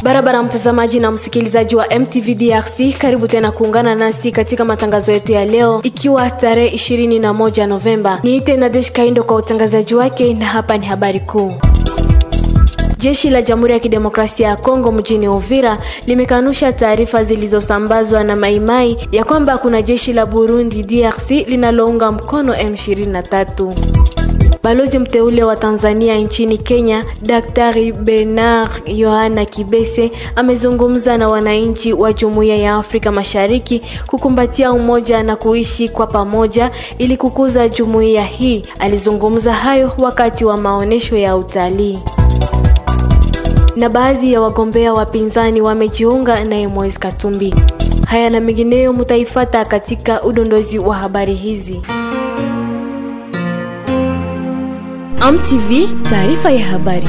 Barabara mtazamaji na msikilizaji wa MTV DRC, karibu tena kuungana nasi katika matangazo yetu ya leo, ikiwa tarehe 21 Novemba. Niite Nadesh Kaindo kwa utangazaji wake, na hapa ni habari kuu. Jeshi la Jamhuri ya Kidemokrasia ya Kongo mjini Uvira limekanusha taarifa zilizosambazwa na Maimai ya kwamba kuna jeshi la Burundi DRC linalounga mkono M23. Balozi mteule wa Tanzania nchini Kenya, Daktari Bernard Yohana Kibese amezungumza na wananchi wa Jumuiya ya Afrika Mashariki kukumbatia umoja na kuishi kwa pamoja ili kukuza jumuiya hii. Alizungumza hayo wakati wa maonesho ya utalii na baadhi ya wagombea wapinzani wamejiunga naye Moise Katumbi. Haya na mengineyo mutaifata katika udondozi wa habari hizi. AMTV, taarifa ya habari.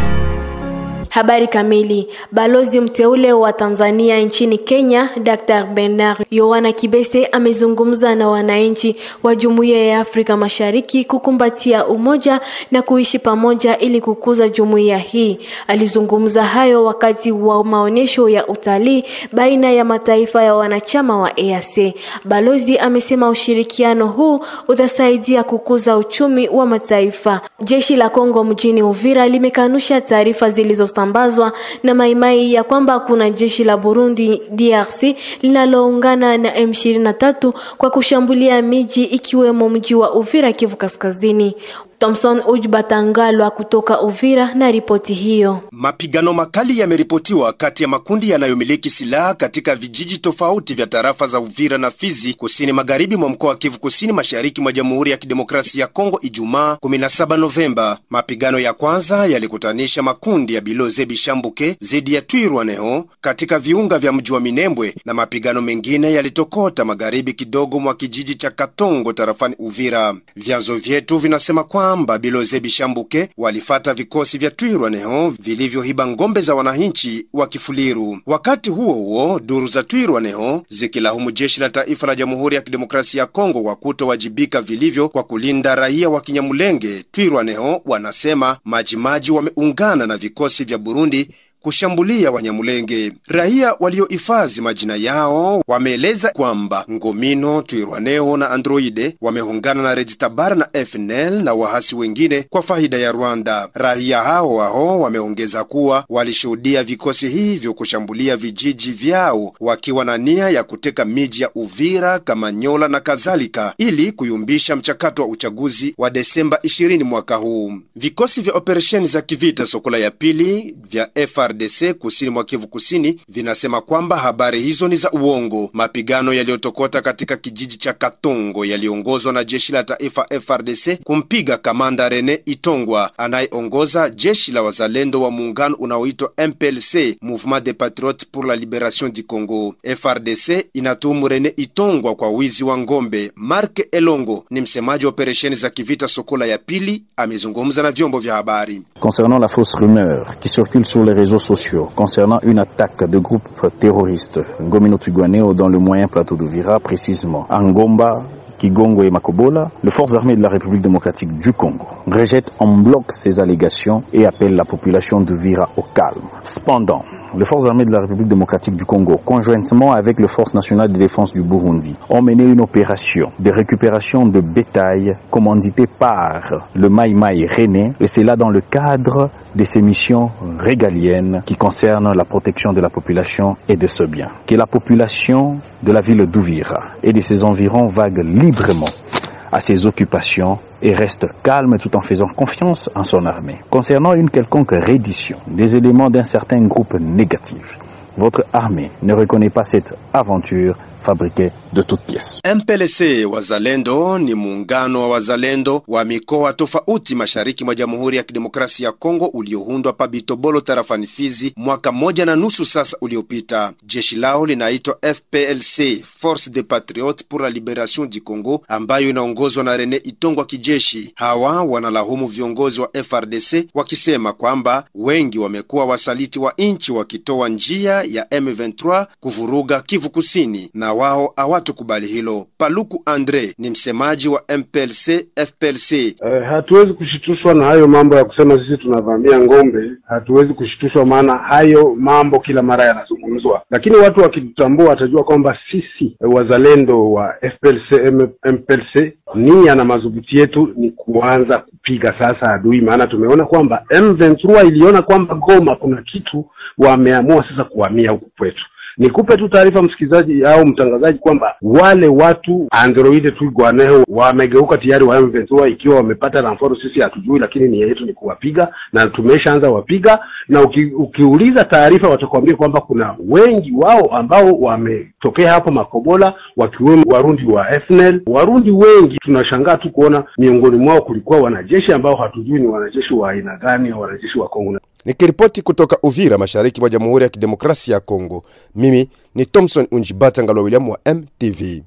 Habari kamili. Balozi mteule wa Tanzania nchini Kenya, Dr. Bernard Yohana Kibese amezungumza na wananchi wa Jumuiya ya Afrika Mashariki kukumbatia umoja na kuishi pamoja ili kukuza jumuiya hii. Alizungumza hayo wakati wa maonyesho ya utalii baina ya mataifa ya wanachama wa EAC. Balozi amesema ushirikiano huu utasaidia kukuza uchumi wa mataifa. Jeshi la Kongo mjini Uvira limekanusha taarifa zilizo ambazwa na Maimai ya kwamba kuna jeshi la Burundi DRC linaloungana na M23 kwa kushambulia miji ikiwemo mji wa Uvira, Kivu Kaskazini. Thomson Ujbatangalwa kutoka Uvira na ripoti hiyo. Mapigano makali yameripotiwa kati ya makundi yanayomiliki silaha katika vijiji tofauti vya tarafa za Uvira na Fizi, kusini magharibi mwa mkoa wa Kivu Kusini, mashariki mwa Jamhuri ya Kidemokrasia ya Kongo, Ijumaa 17 Novemba. Mapigano ya kwanza yalikutanisha makundi ya Biloze Bishambuke dhidi ya Twirwaneho katika viunga vya mji wa Minembwe, na mapigano mengine yalitokota magharibi kidogo mwa kijiji cha Katongo tarafani Uvira. Vyanzo vyetu vinasema kwa kwamba Biloze Bishambuke walifata vikosi vya Twirwaneho vilivyohiba ngombe za wananchi wa Kifuliru. Wakati huo huo, duru za Twirwaneho zikilaumu jeshi la taifa la Jamhuri ya Kidemokrasia ya Kongo kwa kutowajibika vilivyo kwa kulinda raia wa Kinyamulenge. Twirwaneho wanasema majimaji wameungana na vikosi vya Burundi kushambulia Wanyamulenge. Raia waliohifadhi majina yao wameeleza kwamba Ngomino, Twirwaneho na Androide wameungana na Rejitabara na FNL na wahasi wengine kwa faida ya Rwanda. Raia hao hao wameongeza kuwa walishuhudia vikosi hivyo kushambulia vijiji vyao wakiwa na nia ya kuteka miji ya Uvira, Kamanyola na kadhalika ili kuyumbisha mchakato wa uchaguzi wa Desemba 20 mwaka huu. Vikosi vya operesheni za kivita Sokola ya pili vya FR FRDC kusini mwa Kivu Kusini vinasema kwamba habari hizo ni za uongo. Mapigano yaliyotokota katika kijiji cha Katongo yaliongozwa na jeshi la taifa FRDC kumpiga kamanda Rene Itongwa anayeongoza jeshi la wazalendo wa muungano unaoitwa MPLC, Mouvement des Patriotes pour la Liberation du Congo. FRDC inatuhumu Rene Itongwa kwa wizi wa ngombe. Mark Elongo ni msemaji wa operesheni za kivita Sokola ya pili, amezungumza na vyombo vya habari concernant la fausse rumeur qui circule sur les réseaux sociaux concernant une attaque de groupes terroristes Ngomino Twigwaneo dans le moyen plateau d'Uvira, précisément Angomba, Kigongo et Makobola, les forces armées de la République démocratique du Congo rejettent en bloc ces allégations et appellent la population d'Uvira au calme. Cependant, les forces armées de la République démocratique du Congo, conjointement avec les forces nationales de défense du Burundi, ont mené une opération de récupération de bétail commanditée par le Mai Mai René, et c'est là dans le cadre de ces missions régaliennes qui concernent la protection de la population et de ce bien. Que la population de la ville d'Ouvira et de ses environs vague librement à ses occupations et reste calme tout en faisant confiance en son armée. Concernant une quelconque reddition des éléments d'un certain groupe négatif, votre armée ne reconnaît pas cette aventure fabriquée de toutes pièces. MPLC Wazalendo ni muungano wa wazalendo wa mikoa tofauti mashariki mwa Jamhuri ya Kidemokrasia ya Kongo ulioundwa pa Bitobolo tarafani Fizi mwaka moja na nusu sasa uliopita. Jeshi lao linaitwa FPLC, Force des Patriotes pour la Liberation du Congo, ambayo inaongozwa na Rene Itongwa kijeshi. Hawa wanalahumu viongozi wa FRDC wakisema kwamba wengi wamekuwa wasaliti wa nchi wakitoa njia ya M23 kuvuruga Kivu Kusini na wao hawatukubali hilo. Paluku Andre ni msemaji wa MPLC FPLC. Eh, hatuwezi kushitushwa na hayo mambo ya kusema sisi tunavamia ng'ombe. Hatuwezi kushitushwa, maana hayo mambo kila mara yanazungumzwa, lakini watu wakitutambua watajua kwamba sisi eh, wazalendo wa FPLC M- MPLC nia na madhubuti yetu ni kuanza kupiga sasa adui, maana tumeona kwamba M23 iliona kwamba Goma kuna kitu, wameamua sasa kuhamia huku kwetu. Nikupe tu taarifa msikilizaji au mtangazaji kwamba wale watu androide twigwaneho wamegeuka tayari wa M23, ikiwa wamepata ramforo sisi hatujui, lakini nia yetu ni kuwapiga na tumeshaanza wapiga, na uki, ukiuliza taarifa watakwambia kwamba kuna wengi wao ambao wametokea hapo Makobola, wakiwemo Warundi wa FNL. Warundi wengi tunashangaa tu kuona miongoni mwao kulikuwa wanajeshi ambao hatujui ni wanajeshi wa aina gani, au wanajeshi wa Kongo. Nikiripoti kutoka Uvira, mashariki mwa Jamhuri ya Kidemokrasia ya Kongo, mimi ni Thomson Unjibata Ngalwa William wa MTV.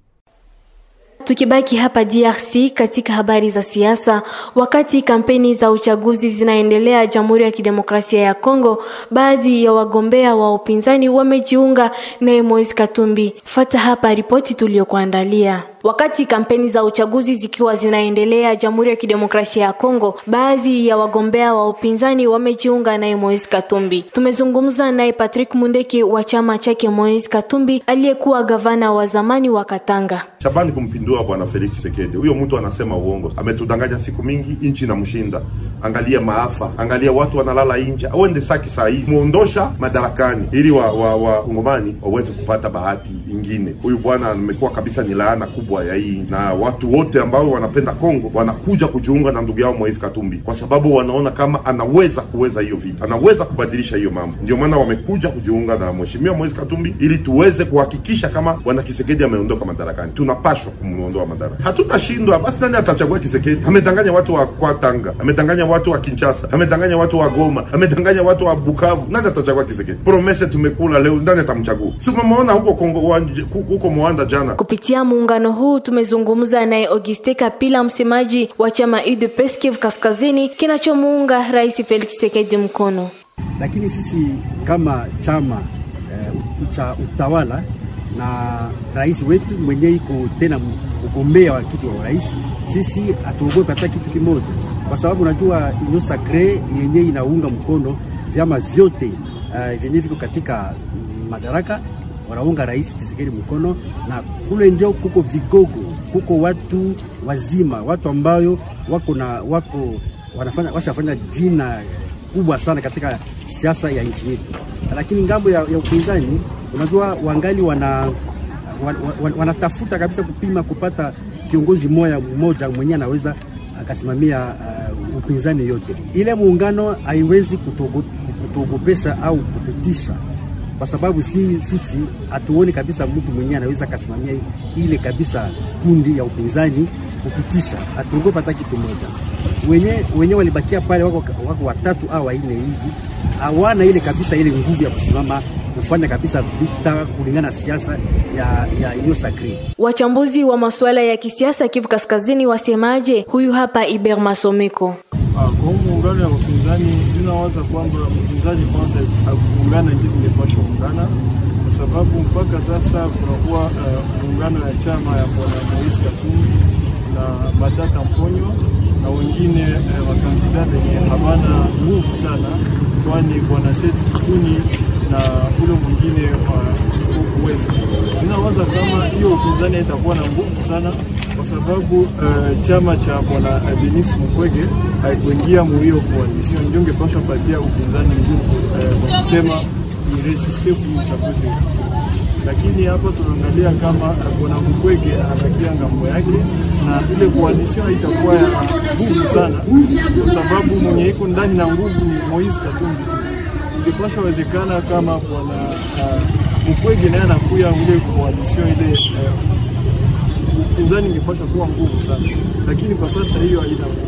Tukibaki hapa DRC katika habari za siasa, wakati kampeni za uchaguzi zinaendelea Jamhuri ya Kidemokrasia ya Kongo, baadhi ya wagombea wa upinzani wamejiunga naye Moise Katumbi. Fata hapa ripoti tuliyokuandalia. Wakati kampeni za uchaguzi zikiwa zinaendelea Jamhuri ya Kidemokrasia ya Kongo, baadhi ya wagombea wa upinzani wamejiunga naye Moise Katumbi. Tumezungumza naye Patrick Mundeki wa chama chake Moise Katumbi aliyekuwa gavana wa zamani wa Katanga. Shabani kumpindua bwana Felix Tshisekedi. Huyo mtu anasema uongo, ametudanganya siku mingi, nchi inamshinda. Angalia maafa, angalia watu wanalala nje. Auende Saki saa hizi muondosha madarakani, ili wa, wa, wa Kongomani waweze kupata bahati ingine. Huyu bwana amekuwa kabisa ni laana kubwa ya hii, na watu wote ambao wanapenda Kongo wanakuja kujiunga na ndugu yao Moise Katumbi kwa sababu wanaona kama anaweza kuweza hiyo vita, anaweza kubadilisha hiyo mambo. Ndio maana wamekuja kujiunga na mheshimiwa Moise Katumbi ili tuweze kuhakikisha kama bwana Kisekedi ameondoka madarakani. Tunapashwa kumuondoa madarakani, hatutashindwa. Basi nani atachagua Kisekedi? Amedanganya watu wa Kwatanga, amedanganya watu wa Kinshasa, amedanganya watu wa Goma, amedanganya watu wa Bukavu. Nani atachagua Kisekedi? Promese tumekula leo, nani atamchagua? Si umemwona huko Kongo, wanje- huko Mwanda jana Kupitia muungano huu tumezungumza naye Auguste Kapila, msemaji wa chama UDPS Kivu Kaskazini kinachomuunga Rais Felix Tshisekedi mkono. lakini sisi kama chama eh, cha utawala na rais wetu mwenyewe iko tena mgombea wa kiti wa urais, sisi hatuogopi hata kitu kimoja, kwa sababu unajua Union Sacree yenyewe inaunga mkono vyama vyote uh, vyenyewe viko katika madaraka wanaunga rais Tshisekedi mkono, na kule ndio kuko vigogo, kuko watu wazima, watu ambayo wako na wako wanafanya washafanya jina kubwa sana katika siasa ya nchi yetu, lakini ngambo ya, ya upinzani unajua wangali wana wan- wan- wanatafuta kabisa kupima kupata kiongozi moja mmoja mwenyewe anaweza akasimamia uh, upinzani yote. Ile muungano haiwezi kutuogo- kutuogopesha au kututisha kwa sababu si, sisi hatuoni kabisa mtu mwenyewe anaweza akasimamia ile kabisa kundi ya upinzani kututisha, hatuogopa hata kitu moja. Wenye wenye walibakia pale wako, wako watatu au wanne hivi, hawana ile kabisa ile nguvu ya kusimama kufanya kabisa vita kulingana na siasa ya, ya Union Sacree. Wachambuzi wa masuala ya kisiasa Kivu Kaskazini wasemaje? Huyu hapa Iber Masomeko. Ah, kwa huu muungano ya wapinzani ninawaza kwamba mpinzani kwanza akuungana ndio ingepaswa kuungana, kwa sababu mpaka sasa kunakuwa uh, muungano ya chama ya bwana Moise Katumbi na Matata Mponyo na wengine uh, wakandida wenye hawana nguvu sana, kwani bwana Seth Kikuni na ule mwingine wa Uweza. Ninawaza kama hiyo upinzani haitakuwa na nguvu sana kwa sababu uh, chama cha bwana uh, Denis Mukwege haikuingia mu hiyo coalition, ndio ingepaswa patia upinzani nguvu uh, kwa kusema iresiste kwenye uchaguzi huu. Lakini hapa tunaangalia kama uh, bwana Mukwege anabakia ngambo yake na ile coalition haitakuwa ya nguvu sana, kwa sababu mwenye iko ndani na nguvu ni Moise Katumbi tu. Ingepaswa wezekana kama bwana uh, Mukwege naye anakuya ile coalition ile uh, upinzani ingepaswa kuwa nguvu sana, lakini kwa sasa hiyo haina nguvu.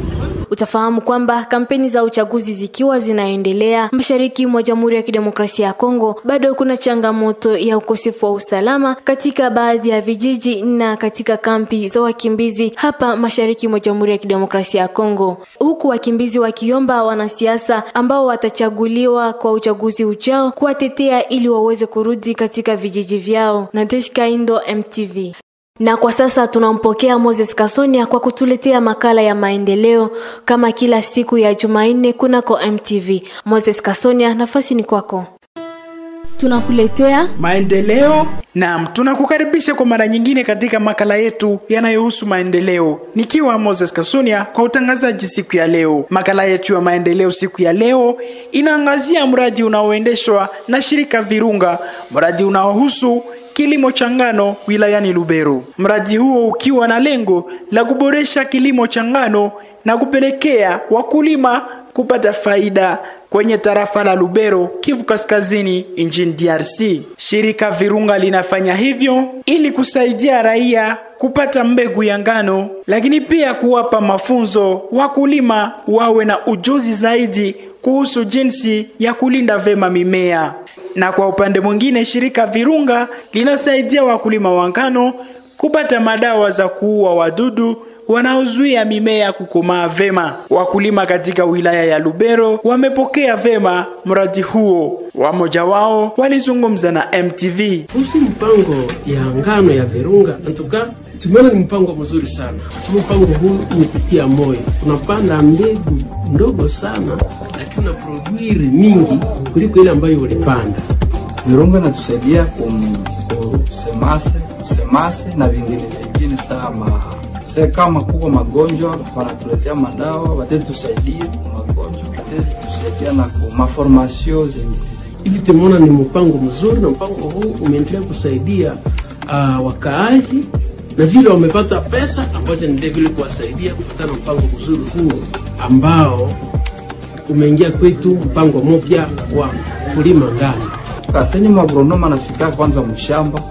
Utafahamu kwamba kampeni za uchaguzi zikiwa zinaendelea mashariki mwa Jamhuri ya Kidemokrasia ya Kongo, bado kuna changamoto ya ukosefu wa usalama katika baadhi ya vijiji na katika kampi za wakimbizi hapa mashariki mwa Jamhuri ya Kidemokrasia ya Kongo, huku wakimbizi wakiomba wanasiasa ambao watachaguliwa kwa uchaguzi ujao kuwatetea ili waweze kurudi katika vijiji vyao. Nadesh Kaindo, MTV. Na kwa sasa tunampokea Moses Kasonia kwa kutuletea makala ya maendeleo kama kila siku ya Jumanne kunako MTV. Moses Kasonia, nafasi ni kwako. Tunakuletea maendeleo. Naam, tunakukaribisha kwa mara nyingine katika makala yetu yanayohusu maendeleo, nikiwa Moses Kasunia kwa utangazaji siku ya leo. Makala yetu ya maendeleo siku ya leo inaangazia mradi unaoendeshwa na shirika Virunga, mradi unaohusu kilimo cha ngano wilayani Lubero. Mradi huo ukiwa na lengo la kuboresha kilimo cha ngano na kupelekea wakulima kupata faida kwenye tarafa la Lubero, Kivu Kaskazini, nchini DRC. Shirika Virunga linafanya hivyo ili kusaidia raia kupata mbegu ya ngano, lakini pia kuwapa mafunzo wakulima wawe na ujuzi zaidi kuhusu jinsi ya kulinda vema mimea. Na kwa upande mwingine, shirika Virunga linasaidia wakulima wa ngano kupata madawa za kuua wadudu wanaozuia mimea kukomaa vema. Wakulima katika wilaya ya Lubero wamepokea vema mradi huo. Wamoja wao walizungumza na MTV kuhusu mpango ya ngano ya Virunga. Antuka tumeona ni mpango mzuri sana, kwa sababu mpango huu umetutia moyo. Unapanda mbegu ndogo sana, lakini una produire mingi kuliko ile ambayo ulipanda. Virunga inatusaidia kusemase kusemase na vingine vingine sama se kama kuko magonjwa wanatuletea madawa watetusaidia magonjwa watetusaidia na maformasio zingine hivi. Tumeona ni mpango mzuri, na mpango huu umeendelea kusaidia uh, wakaaji na vile wamepata pesa ambacho ni vile kuwasaidia kufuatana mpango mzuri huu ambao umeingia kwetu, mpango mpya wa kulima ngano. Kasenye magronoma anafika kwanza mshamba,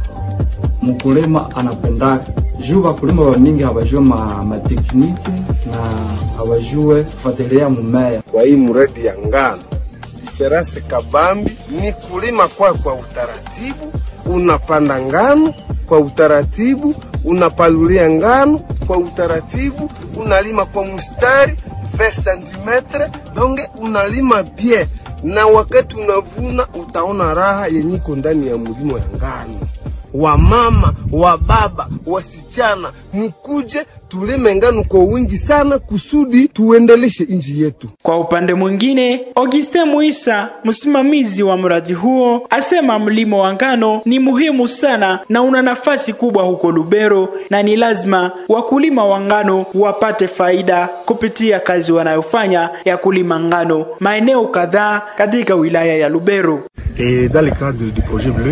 mkulima anapendaka juu wakulima wamingi hawajue ma, matekniki na hawajue kufuatilia mumea. Kwa hii mradi ya ngano, diferanse kabambi ni kulima kwa kwa utaratibu, unapanda ngano kwa utaratibu, unapalulia ngano kwa utaratibu, unalima kwa mstari 20 cm donge unalima bien, na wakati unavuna utaona raha yenyiko ndani ya mlimo ya ngano wamama wa baba wasichana, mkuje tulime ngano kwa wingi sana kusudi tuendeleshe nchi yetu. Kwa upande mwingine, Augustin Muisa, msimamizi wa mradi huo, asema mlimo wa ngano ni muhimu sana na una nafasi kubwa huko Lubero, na ni lazima wakulima wa ngano wapate faida kupitia kazi wanayofanya ya kulima ngano maeneo kadhaa katika wilaya ya Lubero. Et dans le cadre du projet bleu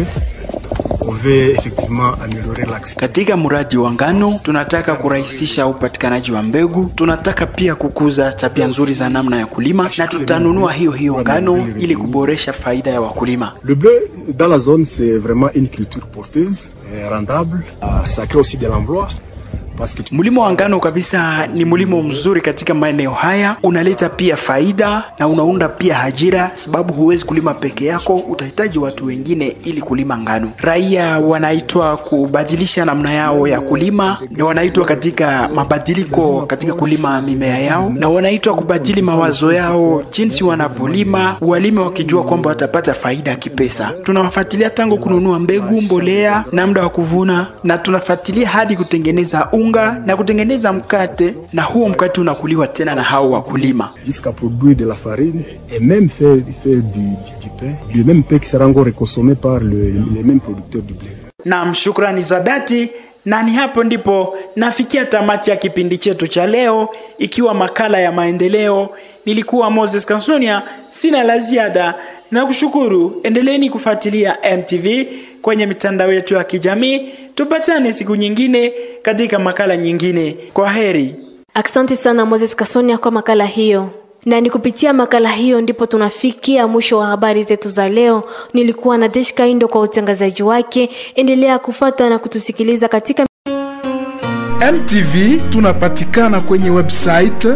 katika mradi wa ngano tunataka kurahisisha upatikanaji wa mbegu. Tunataka pia kukuza tabia nzuri za namna ya kulima, na tutanunua hiyo hiyo ngano ili kuboresha faida ya wakulima. Le bleu dans la zone c'est vraiment une culture porteuse, rendable, ça crée aussi de l'emploi. Mlimo wa ngano kabisa ni mlimo mzuri katika maeneo haya, unaleta pia faida na unaunda pia ajira, sababu huwezi kulima peke yako, utahitaji watu wengine ili kulima ngano. Raia wanaitwa kubadilisha namna yao ya kulima, na wanaitwa katika mabadiliko katika kulima mimea yao, na wanaitwa kubadili mawazo yao jinsi wanavyolima, walime wakijua kwamba watapata faida ya kipesa. Tunawafuatilia tangu kununua mbegu, mbolea na muda wa kuvuna, na tunafuatilia hadi kutengeneza unga na kutengeneza mkate, na huo mkate unakuliwa tena na hao wakulima jusqu'à produire de la farine et même faire, faire du, du, du pain, le même pain qui sera encore consommé par le, les mêmes producteurs du blé. Naam, shukrani za dhati na ni hapo ndipo nafikia tamati ya kipindi chetu cha leo, ikiwa makala ya maendeleo. Nilikuwa Moses Kansonia, sina la ziada na kushukuru. Endeleeni kufuatilia MTV kwenye mitandao yetu ya kijamii. Tupatane siku nyingine katika makala nyingine. Kwa heri. Asante sana Moses Kasonia kwa makala hiyo. Na ni kupitia makala hiyo ndipo tunafikia mwisho wa habari zetu za leo. Nilikuwa na Deshka Indo kwa utangazaji wake. Endelea kufata na kutusikiliza katika MTV tunapatikana kwenye website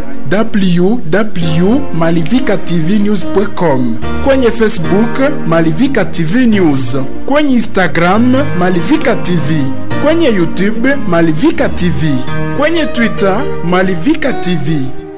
www.malivikatvnews.com, kwenye Facebook Malivika TV News, kwenye Instagram Malivika TV, kwenye YouTube Malivika TV, kwenye Twitter Malivika TV.